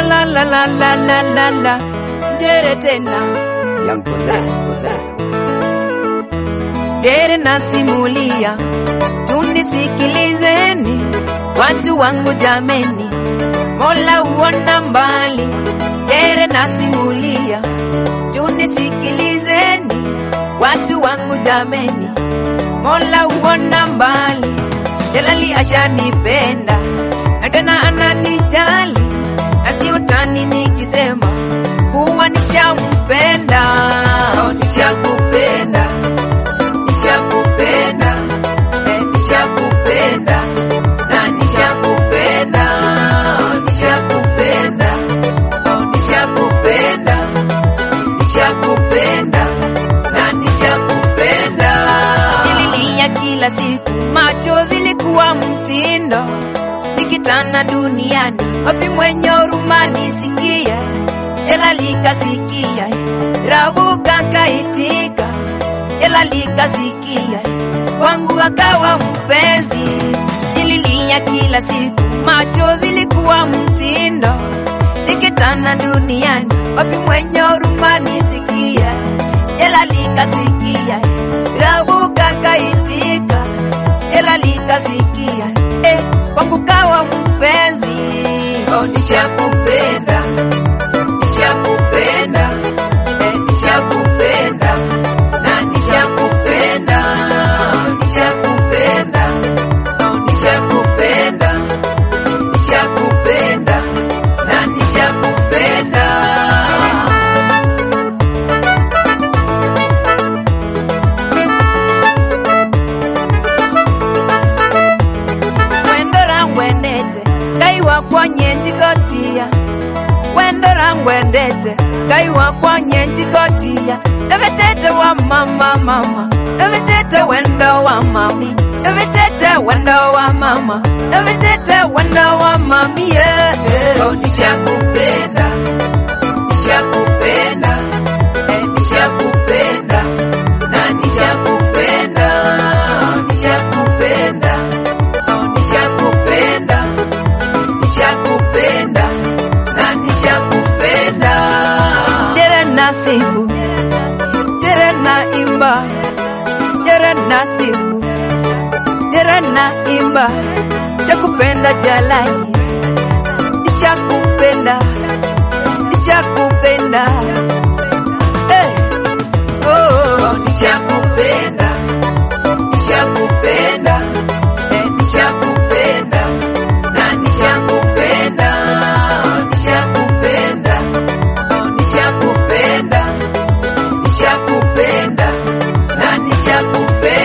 la la la la la la la Jere tena Young Koza, Koza. Jere nasimulia Tunisikilizeni Watu wangu jameni Mola uona mbali Jere nasimulia Tunisikilizeni Watu wangu jameni Mola uona mbali Jalali ashanipenda na tena ananijali na si utani nikisema kuwa nishampenda oh, nishakupenda nishakupenda eh, nishakupenda na nishakupenda oh, nishakupenda oh, nishakupenda nishakupenda na nishakupenda nililia kila siku machozi ilikuwa mtindo nikitana duniani wapi mwenye huruma nisikie ela likasikia rabuka kaitika ela likasikia kwangu akawa mpenzi nililia kila siku machozi ilikuwa mtindo nikitana duniani wapi mwenye huruma nisikie ela likasikia rabuka kaitika ela likasikia eh, kwangu kawa mpenzi oh, nishakupenda nishakupenda eh, nishakupenda na nishakupenda oh, nishakupenda oh, nishakupenda nishakupenda na nishakupenda wendora ngwendete ngai wakwa nyenjigotia wendora ngwendete ngai wakwa nyenjigotia evetete wa mama mama evetete wendo wa mami evetete wendo wa mama evetete wendo wa mami yeah, yeah. Oh, nishakupenda nishakupenda eh, nishakupenda na nishakupenda oh, nishakupenda oh, nishakupenda nishakupenda na nishakupenda jere na sifu jere na imba jere na sifu jere na imba shakupenda jalai nishakupenda nishakupenda hey. oh, oh, nishakupenda nishakupenda eh, nishakupenda na nishakupenda oh, nishakupenda oh, nishakupenda nishakupenda na nishakupenda